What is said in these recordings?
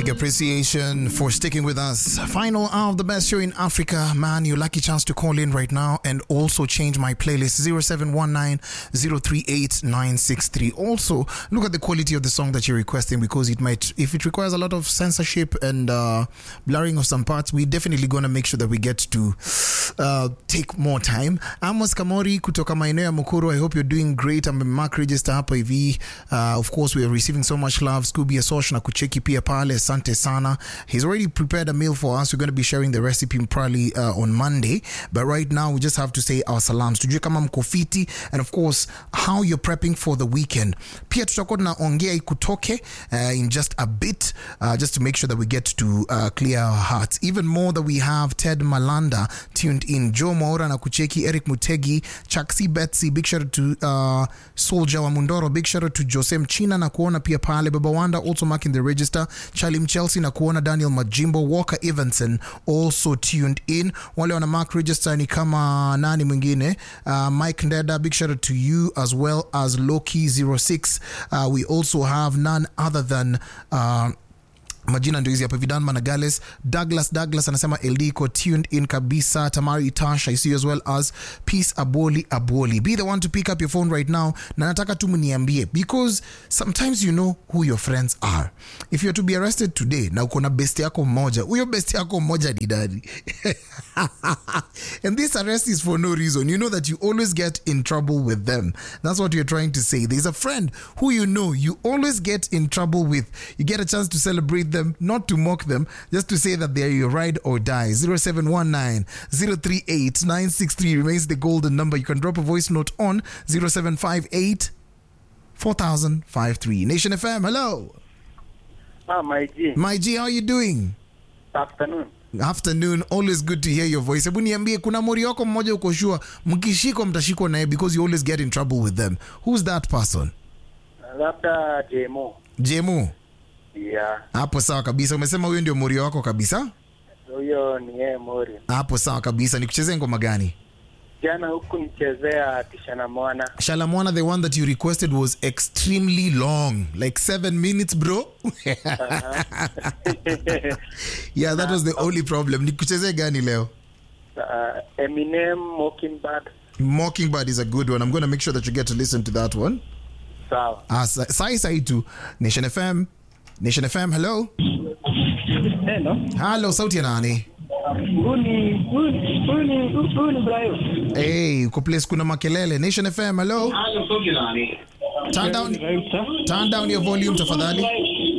Big appreciation for sticking with us. Final hour of the best show in Africa. Man, your lucky chance to call in right now and also change my playlist 0719 038 963. Also, look at the quality of the song that you're requesting because it might, if it requires a lot of censorship and uh, blurring of some parts, we're definitely going to make sure that we get to uh, take more time. Amos Kamori kutoka maeneo ya Mukuru. I hope you're doing great. I'm Mark Register hapa hivi. Uh, of course, we are receiving so much love. Scooby Asosh na kucheki pia pale. Asante sana. He's already prepared a meal for us. We're going to be sharing the recipe probably uh, on Monday. But right now, we just have to say our salams. Tujue kama mko fiti and of course, how you're prepping for the weekend. Pia tutakuwa tunaongea ikutoke uh, in just a bit uh, just to make sure that we get to uh, clear our hearts. Even more that we have Ted Malanda tuned in. Joe Maura na kucheki, Eric Mutegi, Chaksi Betsy, big shout out to uh, Soldier wa Mundoro, big shout out to Jose Mchina na kuona pia pale Baba Wanda also marking the register, Charlie Mchelsea na kuona Daniel Majimbo, Walker Evanson also tuned in. Wale wana mark register ni kama nani mwingine uh, Mike Ndeda, big shout out to you as well as Loki 06. Uh, we also have none other than uh, majina ndio hizi hapa vidan managales douglas douglas anasema ld iko tuned in kabisa tamari tasha i see you as well as peace aboli aboli be the one to pick up your phone right now na nataka tu mniambie because sometimes you know who your friends are if you're to be arrested today na uko na best yako mmoja huyo best yako mmoja ni dadi and this arrest is for no reason you know that you always get in trouble with them that's what you're trying to say there's a friend who you know you always get in trouble with you get a chance to celebrate them not to mock them just to say that they're your ride or die 0719 038 963 remains the golden number you can drop a voice note on 0758 4053 nation fm hello Ah, my G. my g how are you doing Afternoon. afternoon always good to hear your voice hebu niambie kuna mori wako mmoja uko sure mkishikwa mtashikwa naye because you always get in trouble with them who's that person Labda Jemo. jemu Yeah. hapo sawa kabisa umesema huyo ndio mori wako kabisa Huyo ni yeye Mori. hapo sawa kabisa nikuchezee ngoma gani Jana huku nichezea Tishana Mwana. shalamwana the one that you requested was extremely long like seven minutes bro yeah that was the only problem nikuchezee gani leo uh, Eminem Mockingbird. mockingbird is a good one i'm going to make sure that you get to listen to that one Sawa. Ah, sa- sai sai tu nation fm nation fm hello Hello. halo sauti ya nani Huyu ni huyu ni- huyu ni huyu ni Brian. hey, uko place kuna makelele nation fm hello turn down, Rauta. turn down your volume tafadhali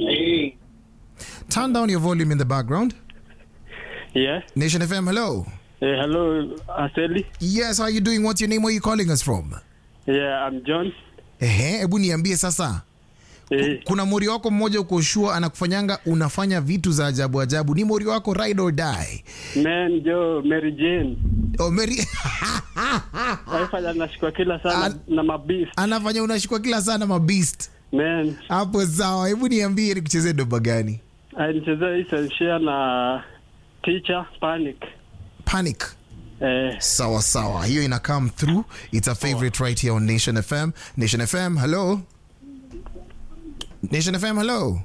turn down your volume in the background Yeah. nation fm hello Eh, hello, Aseli. yes how you doing what's your name where you calling us from Yeah, I'm John. ehe hebu niambie sasa Eh, kuna mori wako mmoja uko shua anakufanyanga unafanya vitu za ajabu ajabu ni mori wako ride or die man Jo Mary Jane. oh, Mary, Waifanya nashikwa kila sana An- na mabist. anafanya unashikwa kila sana mabeast Man, hapo sawa hebu niambie nikuchezee doba gani alichezea hii senshia na teacher panic. panic Eh, sawa sawa hiyo ina come through it's a favorite right here on nation fm nation fm hello nation fm hello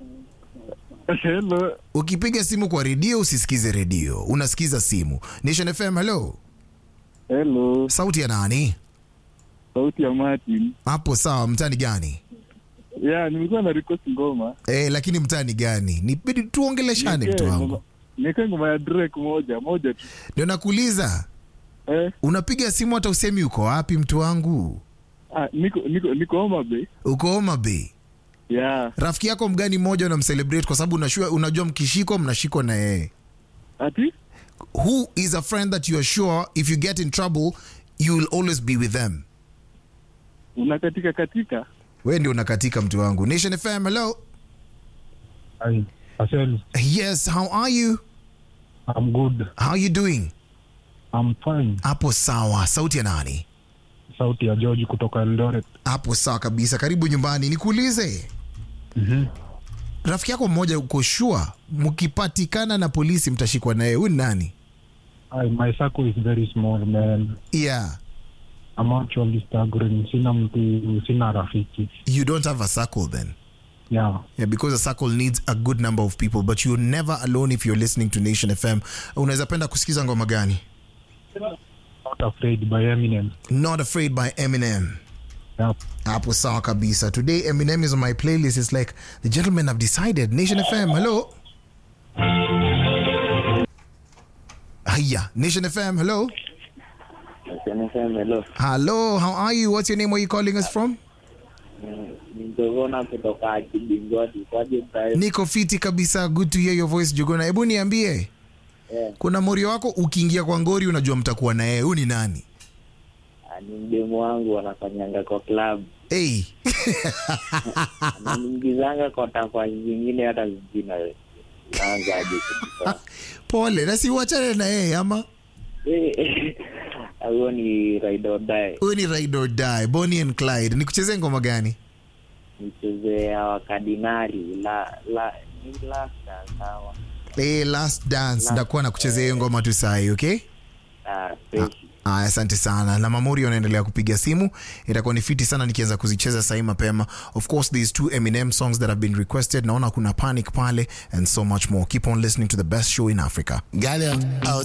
Hello, ukipiga simu kwa redio usisikize redio unasikiza simu nation fm hello hello, sauti ya nani sauti ya Martin. hapo sawa mtani gani Yeah, nilikuwa na request ngoma. eh, lakini mtani gani nibidi tuongeleshane mtu wangu Niweke ngoma ya Drake moja, moja tu. ndio nakuuliza Eh, unapiga simu hata usemi uko wapi mtu wangu ah, niko niko niko Homa Bay. uko Homa Bay Yeah. rafiki yako mgani mmoja unamcelebrate kwa sababu unashua, unajua mkishikwa mnashikwa na yeye Ati? who is a friend that you are sure if you get in trouble you will always be with them Unakatika katika. we ndio unakatika mtu wangu nation fm hello Hi, Asel, yes how are you I'm good. how are you doing I'm fine. hapo sawa sauti ya nani Sauti ya George kutoka Eldoret. hapo sawa kabisa karibu nyumbani nikuulize Mhm. rafiki yako mmoja uko shua mkipatikana na polisi mtashikwa naye huyu ni nani I, my circle is very small man. yeah I'm actually staggering. Sina mtu, sina rafiki. you don't have a circle then Yeah. Yeah, because a circle needs a good number of people, but you're never alone if you're listening to Nation FM. Unaweza penda kusikiza ngoma gani? Not Afraid by Eminem. Not Afraid by Eminem. Yeah. Hapo sawa kabisa. Today Eminem is on my playlist. It's like the gentlemen have decided. Nation FM, hello. Hiya, Nation FM, hello. Hello. Hello, how are you? What's your name? Where are you calling us from? Nitogona kutoka Kibingoti. Kwaje Brian? Niko fiti kabisa. Good to hear your voice, Jogona. Hebu niambie. Yeah. Kuna morio wako ukiingia kwa ngori unajua mtakuwa na yeye. Huyu ni nani? Ah, Ni mdemu wangu wanafanyanga kwa club. Hey. Ananiingizanga kwa tafasi zingine hata zingine naanzaje kabisa. Pole, na si uachane na yeye ama? Eh, Huyo ni ride or die. Huyu ni Ride or Die, Bonnie and Clyde. Nikuchezee ngoma gani? Nichezea wakadinali la la ni last sawa. Hey, last dance. Last- Ndakuwa na kuchezea hiyo ngoma tu sahi, okay? Ah, fresh. Aya, asante sana na mamori wanaendelea kupiga simu itakuwa ni fiti sana nikianza kuzicheza sahii mapema of course these two eminem songs that have been requested naona kuna panic pale and so much more keep on listening to the best show in africa Got it out